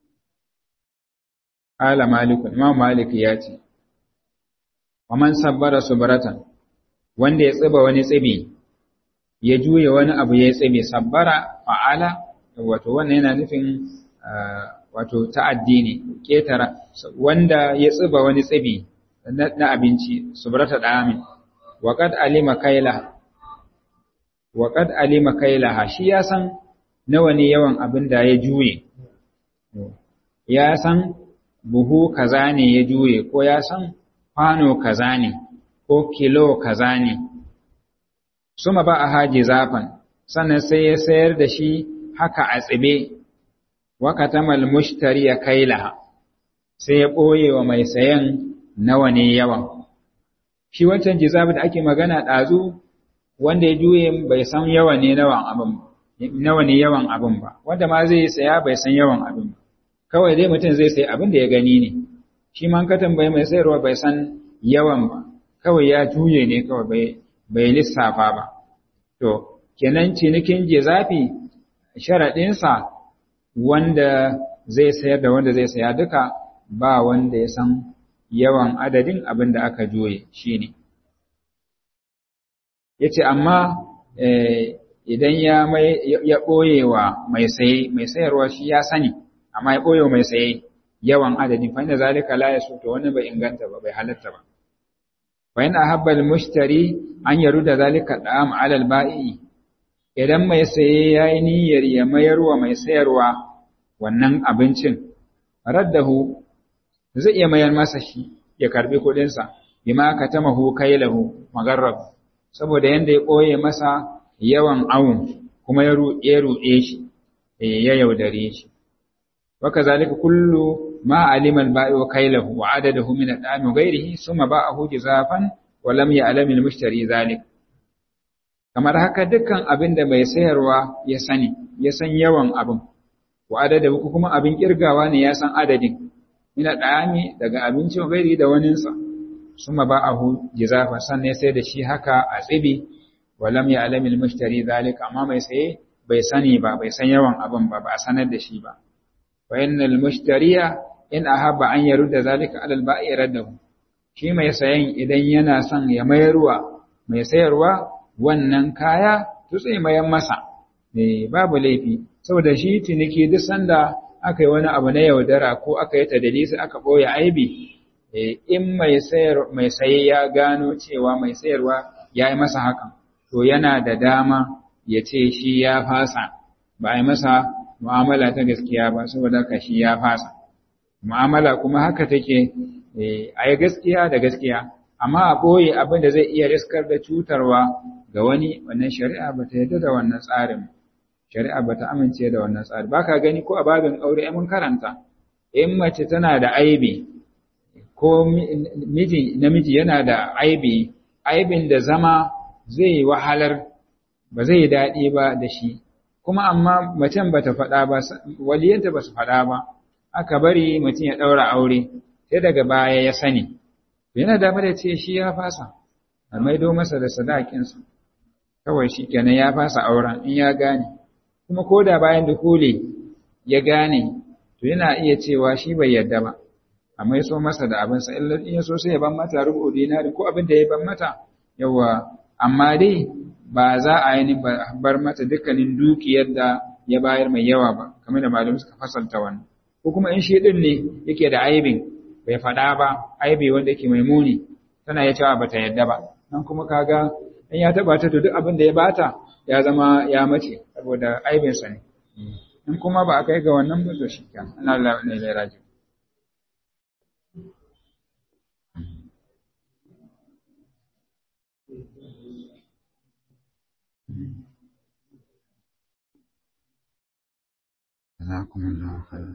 Ala Malikun, Imam Malik ya ce, Waman sabbara subaratan, wanda ya tsiba wani tsibi, ya juya wani abu ya tsibi, sabbara fa'ala, wato wannan yana nufin wato ta'addi ne, ƙetara, wanda ya tsiba wani tsibi, na abinci subrata da'amin wa qad alima kaila wa qad alima kailaha shi ya san nawa ne yawan abin da ya juye ya san buhu kaza ne ya juye ko ya san kwano kaza ne ko kilo kaza ne suma ba a haji zafan sannan sai ya sayar da shi haka a tsibe wakatamal mushtari ya kaila sai ya ɓoye wa mai sayan nawa ne yawan shi wancan jizabi da ake magana ɗazu wanda ya juye bai san yawa ne nawan abin nawa ne yawan abin ba wanda ma zai saya bai san yawan abin ba kawai dai mutum zai sayi abin da ya gani ne shi man ka tambaye mai sayarwa bai san yawan ba kawai ya juye ne kawai bai bai lissafa ba to kenan cinikin jizafi sharaɗinsa wanda zai sayar da wanda zai saya duka ba wanda ya san yawan adadin abin da aka juye shi ne ya ce amma idan ya ɓoye wa mai saye mai sayarwa shi ya sani amma ya ɓoye wa mai saye yawan adadin fa inda zalika la ya to wani bai inganta ba bai halatta ba fa in ahabba al-mushtari an yaruda zalika da'am 'ala al-ba'i idan mai saye yayi niyyar ya mayar wa mai sayarwa wannan abincin raddahu zai iya mayar masa shi ya karbi kuɗin sa bima katamahu kailahu magarrab saboda yanda ya ɓoye masa yawan awun kuma ya ruɗe ruɗe shi ya yaudare shi waka zalika kullu ma alima al-ba'i wa kailahu wa adadahu min al-dami ghayrihi thumma ba'ahu jazafan wa lam ya'lam al-mushtari zalik kamar haka dukkan abin da mai sayarwa ya sani ya san yawan abin wa adadahu kuma abin kirgawa ne ya san adadin min al-dami daga abinci wa ghairi da waninsa thumma ba'ahu jazafan sannan sai da shi haka a tsibi walam ya alamil mushtari zalika amma mai saye bai sani ba bai san yawan abin ba ba a sanar da shi ba fa innal mushtariya in ahabba an yarudda zalika alal ba'i raddahu shi mai sayen idan yana son ya mayarwa mai sayarwa wannan kaya tutse mayan masa eh babu laifi saboda shi tiniki duk sanda aka yi wani abu na yaudara ko aka yi tadalisi aka boye aibi in mai sayar mai saye ya gano cewa mai sayarwa ya yi masa hakan to yana da dama ya ce shi ya fasa ba a yi masa mu'amala ta gaskiya ba saboda ka shi ya fasa mu'amala kuma haka take a yi gaskiya da gaskiya amma a ɓoye abin da zai iya riskar da cutarwa ga wani wannan shari'a ba ta yarda da wannan tsarin shari'a ba ta amince da wannan tsari ba ka gani ko a babin aure mun karanta in mace tana da aibi ko miji namiji yana da aibi aibin da zama zai wahalar ba zai daɗi ba da shi kuma amma macen ba ta faɗa ba waliyanta ba su faɗa ba aka bari mutum ya ɗaura aure sai daga baya ya sani yana damar da ce shi ya fasa a maido masa da sadakinsa kawai shi kenan ya fasa auren in ya gane kuma ko da bayan dukule ya gane to yana iya cewa shi bai yarda ba amma ya so masa da abinsa in ya so sai ya ban mata rubu dinari ko abin da ya ban mata yawa amma dai ba za a yi bar mata dukkanin dukiyar da ya bayar mai yawa ba kamar da malamai suka fasalta wannan ko kuma in shi din ne yake da aibin bai faɗa ba aibi wanda yake mai muni tana ya cewa bata yadda ba nan kuma kaga in ya taba ta to duk abin da ya bata ya zama ya mace saboda aibin sa ne in kuma ba a kai ga wannan ba to shi kan Allah ne ya raji جزاكم الله خيرا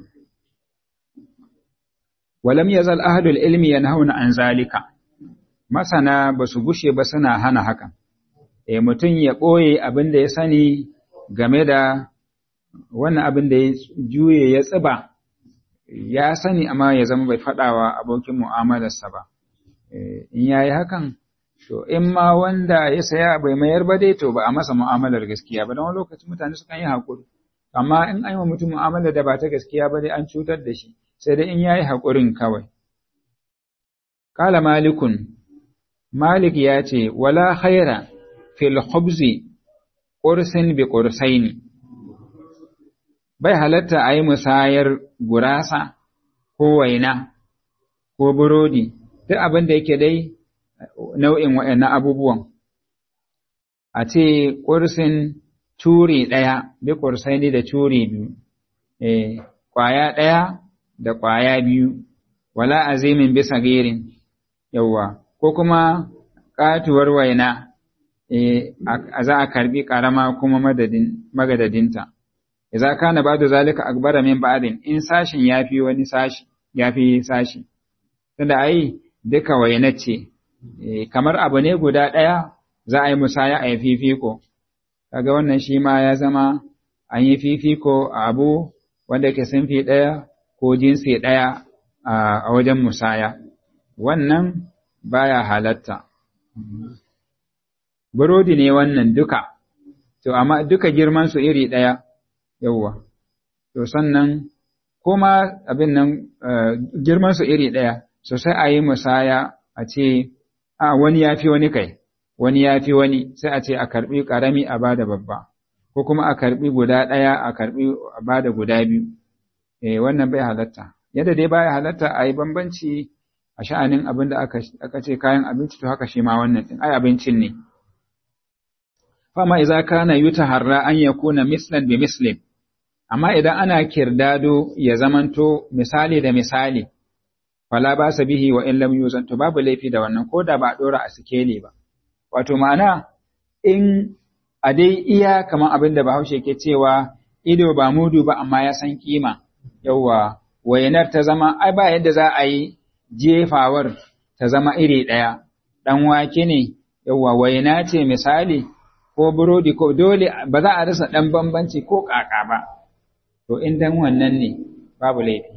ولم يزل أهل العلم ينهون عن ذلك masana ba su gushe ba suna hana hakan e mutum ya ɓoye abin da ya sani game da wannan abin da ya juye ya tsiba ya sani amma ya zama bai faɗawa abokin mu'amalarsa ba in ya yi hakan to in ma wanda ya saya bai mayar ba dai to ba a masa mu'amalar gaskiya ba don wani lokaci mutane sukan yi haƙuri amma in an yi wa mutum mu'amala da ba ta gaskiya ba dai an cutar da shi sai dai in ya yi haƙurin kawai. Kala malikun, Malik ya ce, wala khaira fil khubzi ƙursin bi ƙursaini, bai halatta a yi musayar gurasa ko waina ko burodi duk abin da yake dai nau'in waɗannan abubuwan a ce ƙursin turi ɗaya bi ƙursai da turi biyu eh ƙwaya ɗaya da ƙwaya biyu wala azimin bisa gerin yawwa ko kuma ƙatuwar waina eh za a karbi ƙarama kuma madadin magadadinta idza kana ba'du zalika akbara min ba'din in sashin yafi wani sashi yafi sashi tunda ai duka waina ce kamar abu ne guda ɗaya za a yi musaya a yi fifiko kaga wannan shi ma ya zama an yi fifiko a abu wanda ke sunfi ɗaya ko jinsi ɗaya a wajen musaya wannan baya halatta burodi ne wannan duka to amma duka girman su iri ɗaya yawwa to sannan kuma abin nan girman su iri ɗaya so sai a yi musaya a ce a wani ya fi wani kai wani ya fi wani sai a ce a karbi ƙarami a bada babba ko kuma a karbi guda ɗaya a karbi a bada guda biyu eh wannan bai halatta yadda dai baya halatta a yi bambanci a sha'anin abin da aka, aka ce kayan abinci to haka shi ma wannan din ai abincin ne fama idza kana yutaharra an yakuna mislan bi mislin amma idan ana kirdado ya zamanto misali da misali fala ba sa bihi wa in lam yuzan to babu laifi da wannan ko da ba a dora a sikeli ba wato ma'ana in a dai iya kamar abin da Bahaushe ke cewa ido ba mudu ba amma ya san kima yawwa wayanar ta zama ai ba yadda za a yi jefawar ta zama iri ɗaya ɗan wake ne yawwa wayana ce misali ko burodi ko dole ba za a rasa ɗan bambanci ko ƙaƙa ba to in dan wannan ne babu laifi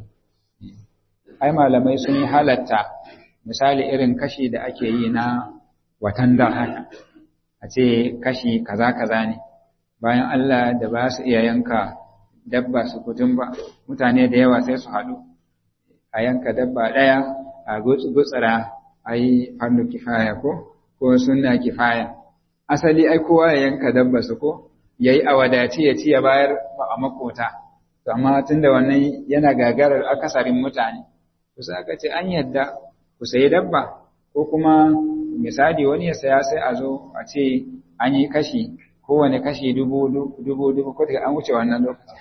ai malamai sun yi halatta misali irin kashi da ake yi na watan da haka a ce kashi kaza kaza ne bayan Allah da ba su iya yanka dabba su kutun ba mutane da yawa sai su haɗu a yanka dabba ɗaya a gutsura a yi farnu kifaya ko ko sunna kifaya asali ai kowa ya yanka dabba su ko ya yi a wadaci ya ci ya bayar a makota to amma tun da wannan yana gagarar akasarin mutane to sai aka ce an yadda ku sayi dabba ko kuma misali wani ya saya sai a zo a ce an yi kashi kowane kashi dubu dubu dubu ko an wuce wannan lokacin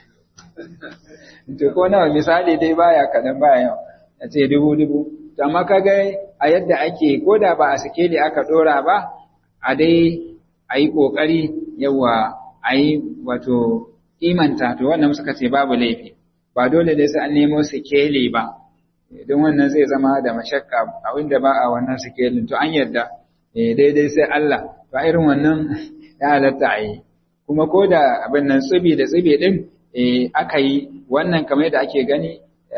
to ko nawa misali dai baya kaɗan baya yau a ce dubu dubu to amma kaga a yadda ake ko da ba a sikeli aka ɗora ba a dai a yi ƙoƙari yawa a yi wato imanta to wannan suka ce babu laifi ba dole dai sai an nemo sikeli ba don wannan zai zama da mashakka a wanda ba a wannan sikelin to an yarda daidai sai Allah to irin wannan ya halatta a yi kuma ko da abin nan tsibi da tsibi din aka yi wannan kamar da ake gani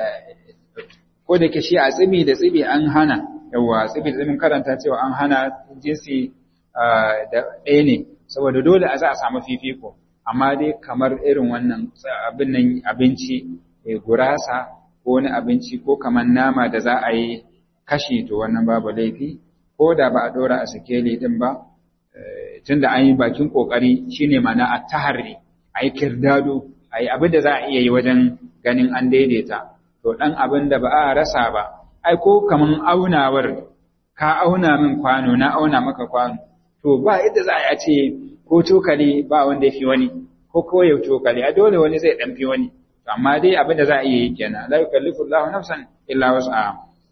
ko da ke shi a tsibi da tsibi an hana yawa tsibi da tsibin karanta cewa an hana jinsi da ɗaya ne saboda dole a za a samu fifiko amma dai kamar irin wannan abin nan abinci gurasa ko wani abinci ko kamar nama da za a yi kashi to wannan babu laifi ko da ba a ɗora a sikeli ɗin ba tunda an yi bakin ƙoƙari shine mana a taharri a yi kirdado a yi abin da za a iya yi wajen ganin an daidaita to ɗan abin da ba a rasa ba ai ko kaman aunawar ka auna min kwano na auna maka kwano to ba yadda za a ce ko cokali ba wanda ya fi wani ko koyau cokali a dole wani zai ɗan fi wani amma dai abin da za a iya yi kenan la yukallifu Allahu nafsan illa wus'aha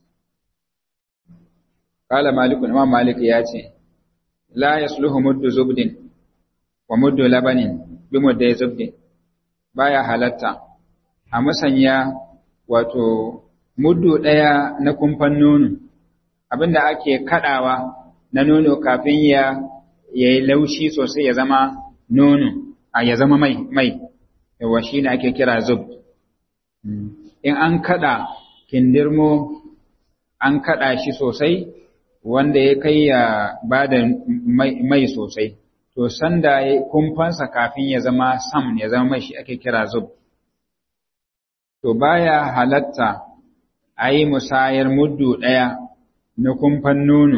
qala malik imam malik ya ce la yasluhu muddu zubdin wa muddu labanin bi muddu zubdin baya halatta a musanya wato muddu daya na kumfan nono abinda ake kadawa na nono kafin ya yayi laushi sosai ya zama nono a ya zama mai mai yawa shi ne ake kira zub in an kada kindirmo an kada shi sosai wanda ya kai ya ba da mai sosai to sanda ya kumfansa kafin ya zama sam ya zama mai shi ake kira zub to baya halatta a yi musayar muddu ɗaya na kumfan nono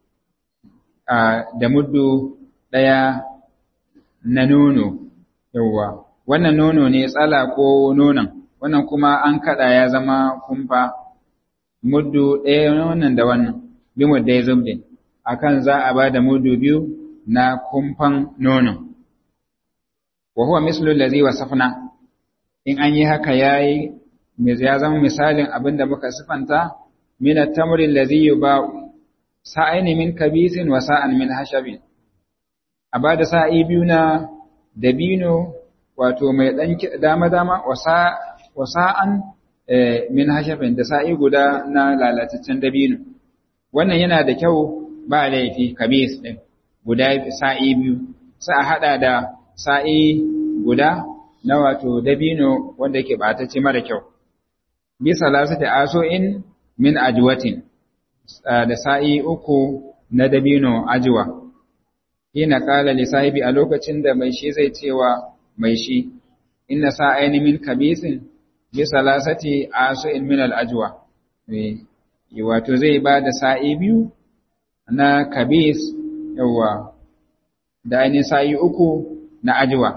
da muddu ɗaya na nono yauwa wannan nono ne tsala ko nonon wannan kuma an kada ya zama kumfa muddu ɗaya wannan da wannan bi muddai zubdin akan za a ba da muddu biyu na kumfan nono wa huwa mislu allazi wasafna in an yi haka yayi ya zama misalin abin da muka sifanta min at-tamri allazi yuba'u sa'aini min kabisin wa sa'an min hashabin a ba da sa'i biyu na dabino wato mai ɗan dama-dama wa sa'an min hashabin da sa'i guda na lalataccen dabino wannan yana da kyau ba laifi kabis ɗin guda sa'i biyu sai a haɗa da sa'i guda na wato dabino wanda yake ɓatacce mara kyau bisa lasu da aso'in min ajuwatin da sa'i uku na dabino ajuwa ina kala li sahibi a lokacin da mai shi zai cewa mai shi inna sa'aini min kabisin bi salasati asu'in min al-ajwa wato zai ba da sa'i biyu na kabis yawa da ainihin sa'i uku na ajwa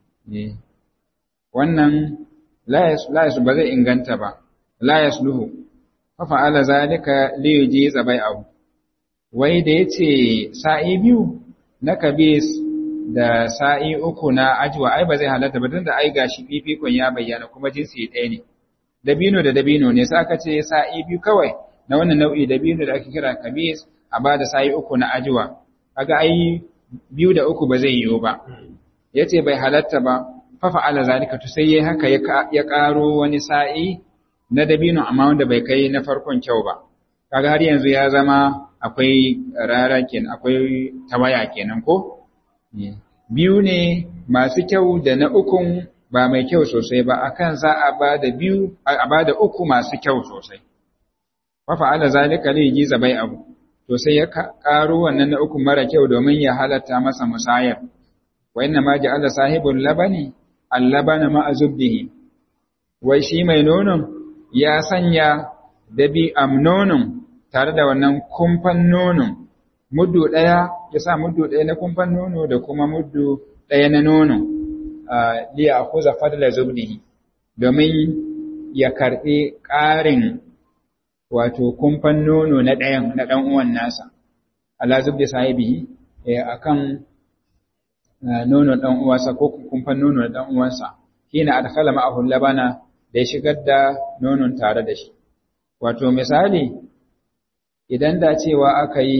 wannan la ba zai inganta ba la yasluhu fa fa'ala zalika li yujiza bai'ahu wai da yace sa'i biyu na kabis da sa'i uku na ajiwa ai ba zai halatta ba tunda ai gashi fifikon ya bayyana kuma jinsi ɗaya ne dabino da dabino ne sai aka ce sa'i biyu kawai na wannan nau'i dabino da ake kira kabis a ba da sa'i uku na ajiwa kaga ai biyu da uku ba zai yiwu ba yace bai halatta ba fa fa'ala zalika to sai yayi haka ya karo wani sa'i na dabino amma wanda bai kai na farkon kyau ba kaga har yanzu ya zama akwai rara kenan akwai tawaya kenan ko biyu ne masu kyau da na ukun ba mai kyau sosai ba akan za a ba da biyu a ba da uku masu kyau sosai fa fa'ala zalika li jiza bai abu to sai ya karo wannan na uku mara kyau domin ya halatta masa musayar wa inna ma ja'ala sahibul labani al-labana ma azubdihi wai shi mai nonon ya sanya dabi am nonon tare da wannan kumfan nonon muddu ɗaya ya sa muddu ɗaya na kumfan nono da kuma muddu ɗaya na nono liya a kuza fadla zubdihi domin ya karɓi ƙarin wato kumfan nono na ɗayan na ɗan uwan nasa ala zubdi sahibihi a kan nono ɗan uwansa ko kumfan nono na ɗan uwansa hina adkhala ma'ahu labana da ya shigar da nonon tare da shi wato misali idan da cewa aka yi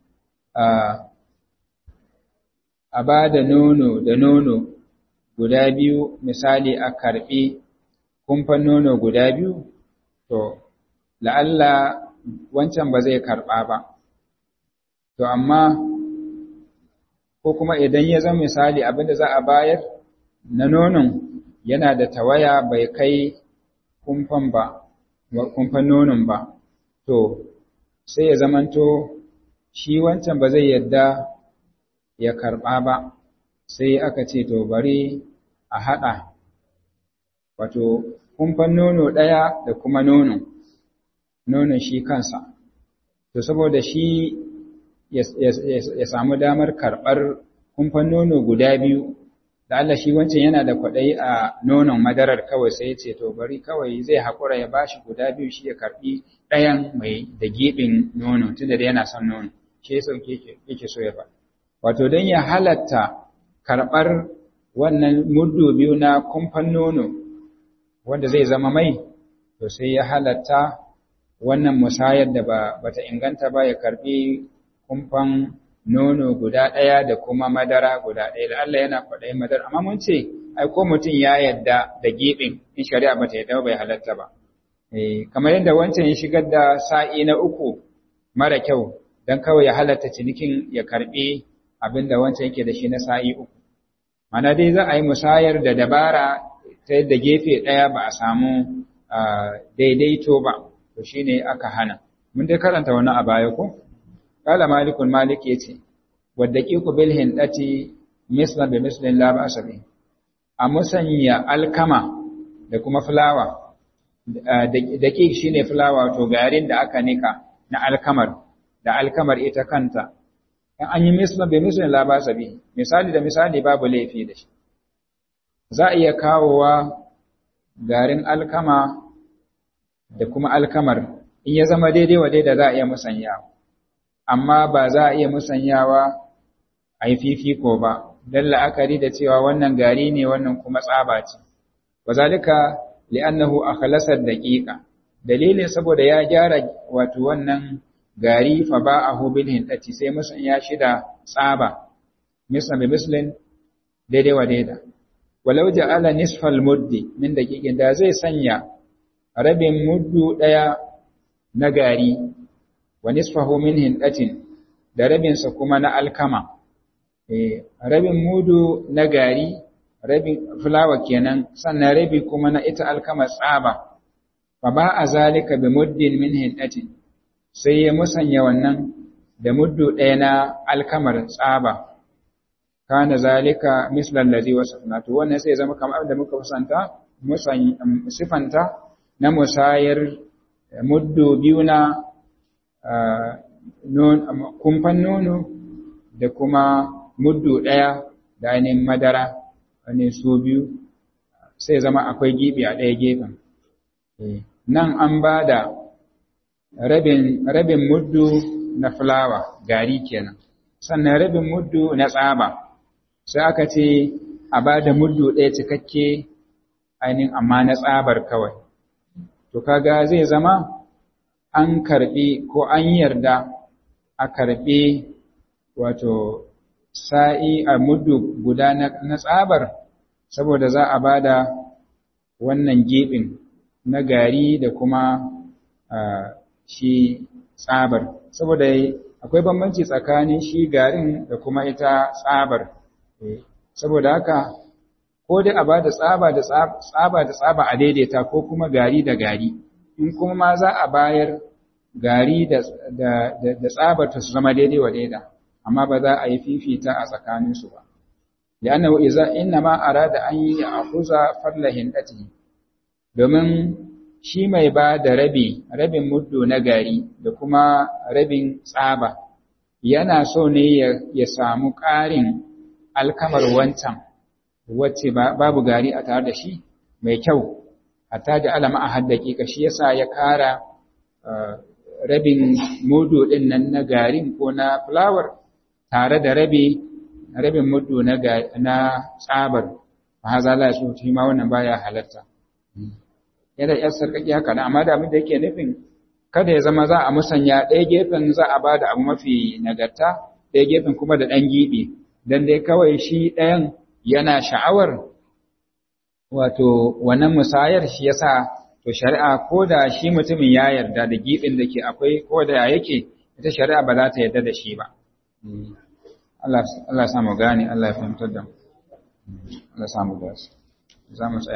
a ba da nono da nono guda biyu misali a karɓi kumfan nono guda biyu to la'alla wancan ba zai karɓa ba to amma ko kuma idan ya zama misali abinda za a bayar na nonon yana da tawaya bai kai kumfan ba kumfan nonon ba to sai ya zamanto shi wancan ba zai yadda ya karɓa ba sai aka ce to bari a haɗa wato kumfan nono ɗaya da kuma nono nonon shi kansa to saboda shi ya samu damar karɓar kumfan nono guda biyu da Allah shi wancan yana da kwaɗayi a nonon madarar kawai sai ce to bari kawai zai haƙura ya bashi guda biyu shi ya karɓi ɗayan mai da giɓin nono tunda da yana son nono shi ya sauke yake so ya ba wato don ya halatta karɓar wannan muddu biyu na kumfan nono wanda zai zama mai to sai ya halatta wannan musayar da ba bata inganta ba ya karɓi kumfan nono guda ɗaya da kuma madara guda ɗaya da Allah yana kwaɗayin madara amma mun ce ai ko mutum ya yadda da giɓin in shari'a ba ta yadda bai halatta ba kamar yadda wancan ya shigar da sa'i na uku mara kyau don kawai ya halatta cinikin ya karɓi abin da wancan yake da shi na sa'i uku mana dai za a yi musayar da dabara ta yadda gefe ɗaya ba a samu daidaito ba to shine aka hana mun dai karanta wani a baya ko Kala malikun malik ya ce, wadda ƙiƙu bil hindati mislan da mislin la ba a musanya alkama da kuma fulawa, da ƙiƙ shi ne fulawa to garin da aka nika na alkamar, da alkamar ita kanta, in an yi mislan da mislin la ba misali da misali babu laifi da shi. Za a iya kawowa garin alkama da kuma alkamar in ya zama daidai wa daida za a iya musanyawa amma ba za a iya musanyawa a yi fifiko ba don la'akari da cewa wannan gari ne wannan kuma tsaba ce wa zalika li'annahu akhlasat daqiqa dalilin saboda ya gyara wato wannan gari fa ba'ahu bil hindati sai musanya shi da tsaba mislan bi mislin daidai wa daida walau ja'ala nisfal muddi min daqiqin da zai sanya rabin muddu daya na gari wa nisfahu min hindatin da rabinsa kuma na alkama eh rabin mudu na gari rabin fulawa kenan sannan rabi kuma na ita alkama tsaba fa ba a zalika bi muddin min hindatin sai ya musanya wannan da muddu ɗaya na alkamar tsaba kana zalika mislan ladhi wasafna to wannan sai zama kamar da muka kusanta musan sifanta na musayar muddu biyu na kumfan nono da kuma muddu ɗaya da ainihin madara wani su biyu sai zama akwai gibi a ɗaya gefen nan an ba da rabin muddu na fulawa gari kenan sannan rabin muddu na tsaba sai aka ce a ba da muddu ɗaya cikakke ainihin amma na tsabar kawai to kaga zai zama an karɓi ko an yarda a karɓi wato sa'i a muddu guda na tsabar saboda za a ba da wannan geɓin na gari da kuma shi tsabar saboda akwai bambanci tsakanin shi garin da kuma ita tsabar saboda haka ko dai a ba da tsaba da tsaba da tsaba a daidaita ko kuma gari da gari in kuma ma za a bayar gari da tsabar ta su zama daidai wa daida amma ba za a yi fifita a tsakaninsu ba li'annahu idza inna ma arada an yi akuza farla hindati domin shi mai ba da rabi rabin muddu na gari da kuma rabin tsaba yana so ne ya samu ƙarin alkamar wancan wacce babu gari a tare da shi mai kyau hatta da alama a haddaki ka shi yasa ya kara rabin mudu din nan na garin ko na fulawar tare da rabi rabin mudu na na tsabar fa haza la su shi ma wannan baya halarta yana yar sarkaki haka na amma da abin da yake nufin kada ya zama za a musanya ɗaya gefen za a bada abu mafi nagarta ɗaya gefen kuma da ɗan giɓi dan dai kawai shi ɗayan yana sha'awar wato wannan musayar shi yasa to shari'a ko da shi mutumin ya yarda da giɓin da ke akwai ko da yake ita shari'a ba za ta yarda da shi ba Allah ya samu gane Allah ya fahimtar da mu Allah ya samu gasi za mu tsaya